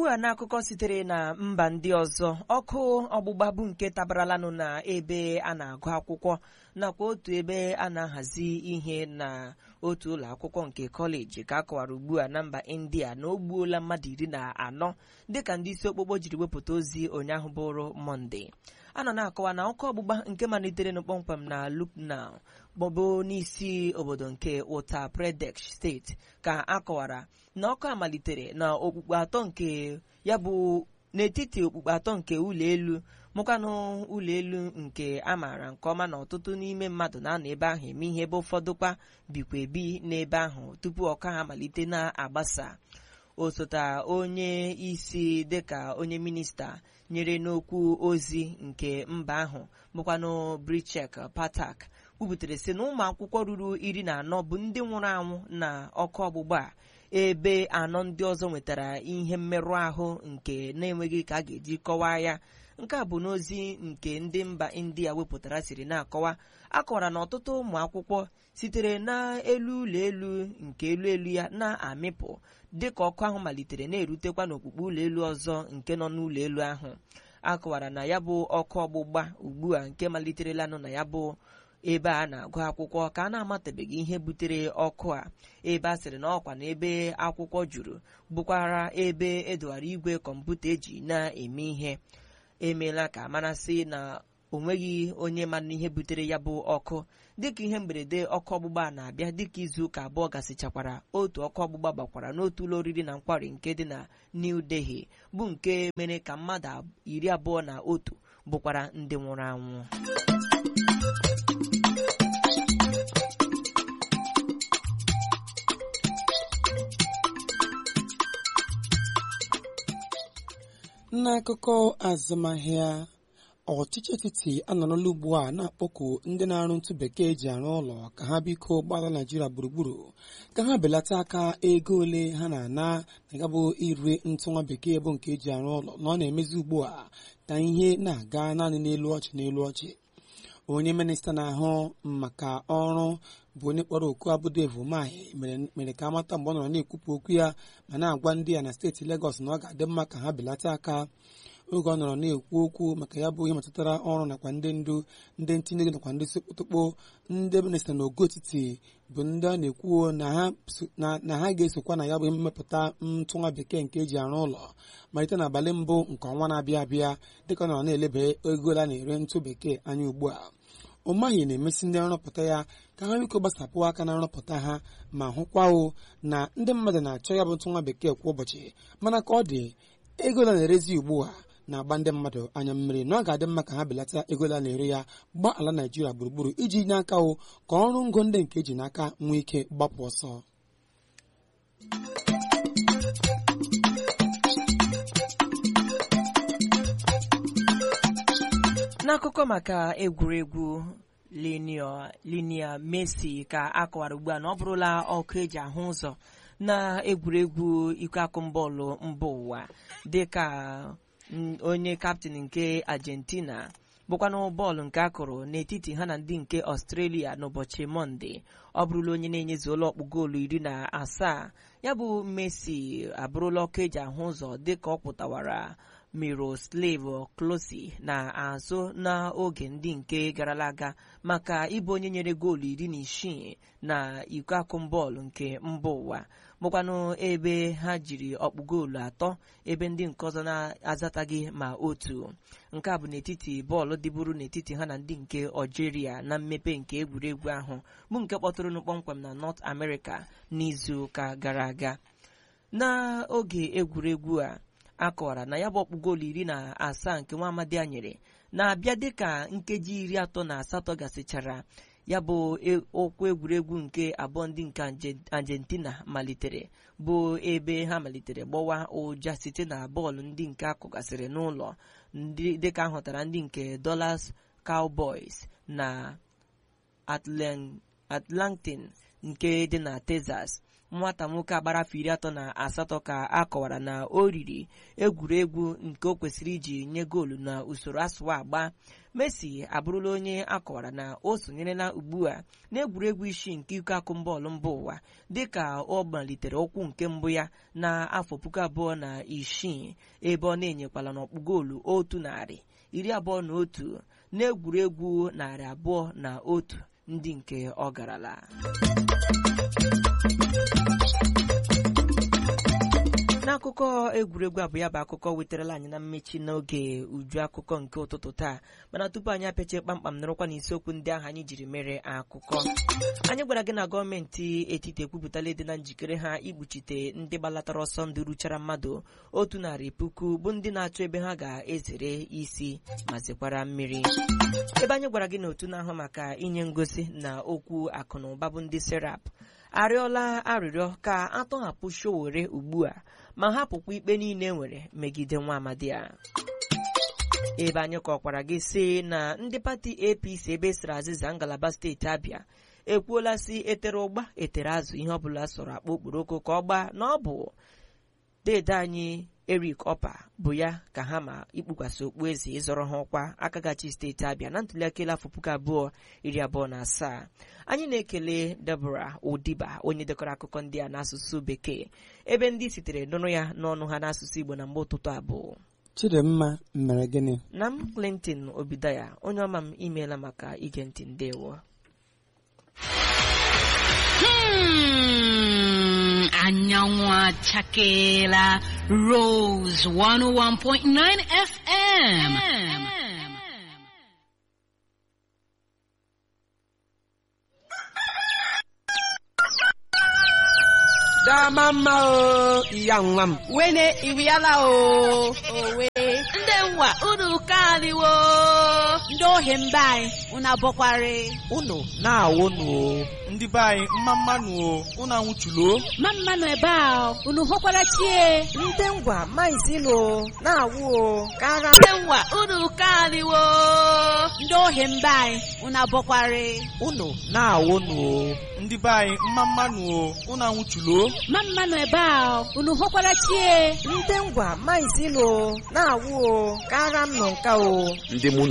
a n'akụkọ sitere na mba ndị ọzọ ọkụ ọgbụgba bụ nke tabaralanụ na ebe a na-agụ akwụkwọ nakwa otu ebe a na-ahazi ihe na otu ụlọ akwụkwọ nke kọleji ka a kọwara ugbu a na mba india na o gbuola mmadụ iri na anọ dịka ndị isi okpokpo jiri wepụta ozi ụnyaahụ bụrụ mọnde a nọ na-akọwa na ọkụ ọgbụgba nke malitere nụ kpọmkwem na Lucknow gbọbụ n'isi obodo nke Uttar Pradesh steeti ka a kọwara na ọkụ a malitere na okpukpe atọ nke ya bụ n'etiti okpukpe atọ nke ụlọ elu mụkwanụ ụlọ elu nke a maara nke ọma na ọtụtụ n'ime mmadụ na-anọ ebe ahụ eme ihe ebe ụfọdụkwa bikwa ebi n'ebe ahụ tupu ọka ha malite na-agbasa osote onye isi dịka onye minista nyere n'okwu ozi nke mba ahụ bụkwanụ Brichek Patak kwubutere sị na ụmụ akwụkwọ ruru iri na anọ bụ ndị nwụrụ anwụ na ọkụ ọgbụgba a ebe anọ ndị ọzọ nwetara ihe mmerụ ahụ nke na-enweghị ka a ga-eji kọwaa ya nke a bụ n'ozi nke ndị mba india wepụtara siri na-akọwa akọwara na ọtụtụ ụmụ akwụkwọ sitere n'elu ụlọ elu nke elu elu ya na-amịpụ dịka ọkụ ahụ malitere na-erutekwa n'okpukpe ụlọ elu ọzọ nke nọ n'ụlọ elu ahụ akọwara na ya bụ ọkụ ọgbụgba ugbu a nke maliterelanụ na ya bụ ebe a na-agụ akwụkwọ ka a na-amatabeghị ihe butere ọkụ a ebe a sịrị na ọkwa na ebe akwụkwọ juru bụkwara ebe edowara igwe kọmputa eji na-eme ihe emeela ka amarasị na onweghị onye mana ihe butere ya bụ ọkụ dịka ihe mberede ọkụ ọgbụgba na-abịa dịka izu ụka abụọ gasịchakwara otu ọkụ ọgbụgba gbakwara n'otu ụlọ oriri na nkwari nke dị na New Delhi bụ nke mere ka mmadụ iri abụọ na otu bụkwara ndị nwụrụ anwụ n'akụkọ azụmahịa ọchịchị etiti anọrọla ugbu a na-akpọku ndị na-arụ ntụ bekee eji arụ ụlọ ka ha biko gbara naijiria gburugburu ka ha belata aka ego ole ha na-ana na ya bụ ire ntụ nwa bekee bụ nke eji arụ ụlọ na ọ na-emezi ugbu a ka ihe na-aga naanị n'elu ọchị n'elu ọchị onye minista na-ahụ maka ọrụ bụ onye kpọrọ oku abụ Dave Umahi mere ka amata mgbe ọ nọrọ na-ekwupụ okwu ya ma na-agwa ndị ya na steeti Legọs na ọ ga-adị mma ka ha belata aka oge ọ nọrọ na-ekwu okwu maka ya bụ ihe metụtara ọrụ nakwa ndị ndu ndị ntinye ego nakwa ndị sekpụtụkpụ ndị minista na ogo etiti bụ ndị a na-ekwu na ha ga-esokwa na ya bụ mmepụta ntụ nwa bekee nke eji arụ ụlọ malite n'abalị mbụ nke ọnwa na-abịa abịa dịka ọ nọrọ na-eleba ego a na-ere ntụ bekee anya ugbu a ụmaghị na-emesi ndị nrọpụta ya ka ha biko gbasapụ aka na nrọpụta ha ma hụkwao na ndị mmadụ na-achọ ya bụ ntụ nwa bekee kwa ụbọchị mana ka ọ dị ego la na-erezi ugbu a na-agba ndị mmadụ anya mmiri na ọ ga-adị mma ka ha belata ego la na-ere ya gbaa ala naijiria gburugburu iji nye aka o ka ọrụ ngo ndị nke eji n'aka nwee ike gbapụ ọsọ n'akụkọ maka egwuregwu linia Messi ka a kọwara ugbu a na ọ bụrụla ọkụ eji ahụ ụzọ na egwuregwu iko akụmbọọlụ mba ụwa dịka onye kaptịn nke Argentina bụkwanụ bọọlụ nke akụrụ n'etiti ha na ndị nke Australia n'ụbọchị Mọnde ọ bụrụla onye na-enyezu ụlọ ọkpụ goolu iri na asaa ya bụ Messi abụrụla ọkụ eji ahụ ụzọ dịka ọ pụtawara Miroslav Klose na-azụ n'oge ndị nke garala aga maka ịbụ onye nyere goolu iri na isii na iko akụmbọọlụ nke mba ụwa bụkwanụ ebe ha jiri ọkpụ goolu atọ ebe ndị nke ọzọ na-azataghị ma otu nke a bụ n'etiti bọọlụ dịburu n'etiti ha na ndị nke Algeria na mmepe nke egwuregwu ahụ bụ nke kpọtụrụnụ kpọmkwem na North America n'izu ụka gara aga n'oge egwuregwu a akọwara na ya bụ ọkpụ goolu iri na asaa nke nwa amadi a nyere na-abịa dịka nkeji iri atọ na asatọ gasịchara ya bụ okwu egwuregwu nke abụọ ndị nke Argentina malitere bụ ebe ha malitere gbawa ụja site na bọọlụ ndị nke akụgasịrị n'ụlọ dịka ahụtara ndị nke Dallas Cowboys na Atlanta nke dị na Texas nwata nwoke agbara afọ iri atọ na asatọ ka a kọwara na o riri egwuregwu nke o kwesịrị iji nye goolu na usoro asụwa agba Messi abụrụla onye akọwara na o sonyerela ugbu a n'egwuregwu isii nke iko akụmbọọlụ mba ụwa dịka ọ malitere ụkwụ nke mbụ ya na afọ puku abụọ na isii ebe ọ na-enyekwala n'ọkpụ goolu otu narị iri abụọ na otu n'egwuregwu narị abụọ na otu ndị nke ọ garala n'akụkọ egwuregwu abụ ya bụ akụkọ wetarala anyị na mmechi n'oge uju akụkọ nke ụtụtụ taa mana tupu anyị apịachie kpamkpam nọrọkwa n'isiokwu ndị ahụ anyị jiri mere akụkọ anyị gwara gị na gọọmenti etiti ekwupụtala ịdị na njikere ha ikpuchite ndị gbalatara ọsọ ndụ ruchara mmadụ otu narị puku bụ ndị na-achọ ebe ha ga-ezere isi ma zekwara mmiri ebe anyị gwara gị na otu na-ahụ maka inye ngosi na okwu akụ na ụba bụ ndị serap arịọla arịrịọ ka atọghapụ Sowore ugbu a ma hapụkwa ikpe niile nwere megide nwa amadi a ebe anyị kọkwara gị sị na ndị pati APC ebe siri azịza ngalaba steeti Abịa ekwuola si etere ụgba etere azụ ihe ọbụla sọrọ akpa okporoko ka ọ gbaa na ọ bụ dede anyị Eric Opa bụ ya ka ha ma ikpukwasị okpueze ịzọrọ ha ọkwa akagachi steeti Abịa na ntụliaka elu afọ puku abụọ iri abụọ na asaa anyị na-ekele Deborah Odiba onye dekọrọ akụkọ ndị a n'asụsụ bekee ebe ndị sitere nụrụ ya n'ọnụ ha n'asụsụ Igbo na mgbe ụtụtụ abụọ Chidimma mere gịnị na m Clinton Obidaya onye ọma m imeela maka ige ntị ndewo Hmm, anyanwụ achakeela Rose 101.9 FM. dama mma o ya nwa m wene iriala o owe ndị nwa unu kaniwo ndị ohi mba anyị unu abọkwari unu na-awụnụ o ndị be anyị mma mmanụ o unu anwụchulo ma mmanụ ebe a unu hụkwara chie ndị ngwa maizilo na-awụ o kara ndị nwa unu kaniwo ndị ohi mba anyị unu abọkwari unu na-awụnụ o ndị be anyị mma mmanụ o unu anwụchulo ma mmanụ ebe a unu hụkwara chie ndị ngwa maizilo na-awụ o kara m nọ nka o ndị mụ